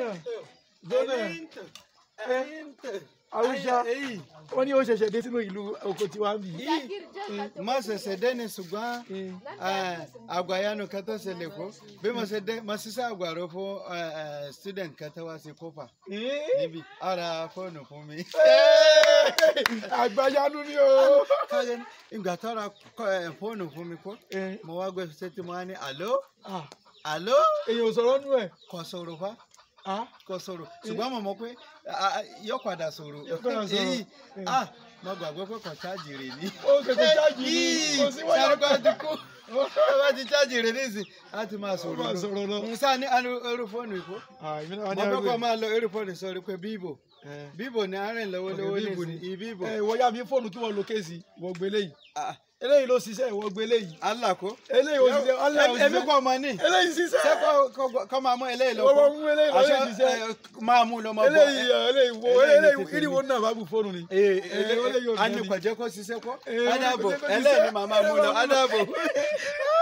jóná jóná Haúsá wọ́n ní ó ṣẹ̀ṣẹ̀ dé sínú ìlú oko tiwa ń bì í. má ṣẹ̀ṣẹ̀ dé ní ṣùgbọ́n àgbàyanu kẹtọ́ ṣẹlẹ̀ kó bí mo ṣe dé mo ṣiṣẹ́ àgbàro fún eh, eh, student kẹtọ́ wá sí kópa níbi ara fóònù fún mi. àgbàyanu ni o. káyọ̀ ní ìgbà tó ra kọ- eh, fóònù fún mi kó mo wá gbé sétí mo wá ní àló Ah, àló èèyàn ò sọ̀rọ̀ nú ẹ̀. kò sọ̀rọ̀ fa Ah, kò sọ̀rọ̀ ṣùgbọ́n mo mọ̀ pé ah, ah, yóò padà sọ̀rọ̀ Yóò padà sọ̀rọ̀. èyí ah mo gbàgbé pé kò chájì rè ní. ó kèkè chájì ní kò sí wáyà sáré kan ti kú ẹ bá ti chájì rè ní ìsìn láti máa sọ̀rọ̀ máa sọ̀rọ̀ lọ. musa ní ẹrú fóònù ìkó Ah, èmi náà wá ní mo fẹ́ kọ́ àgbẹ̀. máa lo ẹrú fóònù sọ̀rọ̀ pé bíbò Eh. bíbò ní arìn lọ́wọ́lọ́wọ́ Okay, ní Bíbò ni. ìsìn ìbíbò ẹ ìwọ yá mi fóònù kí wọ́n lo kéèsì ìwọ gbé léyìí Ah, eléyìí ló ṣiṣẹ́ ìwọ gbé léyìí alákó eléyìí ò ṣiṣẹ́ Allah ò ẹbí ṣiṣẹ́ kọ́ ọmọ ní eléyìí ṣiṣẹ́ ṣé kọ́- kọ́- kọ́ máa mú eléyìí lọ Wọ́n mú eléyìí lọ, Àṣẹ, eléyìí ṣiṣẹ́. eh, máa mú lọ máa bọ̀ eléyìí ọ̀, eléyìí wo eléyìí eléyìí tètè ìdí ní. wo náà bá bu fóònù ni. Eh, Eh, ele- eléyìí ò a ní dán ni. kò jẹ́ kó ṣiṣẹ́ kọ́ Eh, adábò kò jẹ́ kó ṣiṣẹ́. ẹlẹ́yìn ni màmá mú lọ Eh, adábò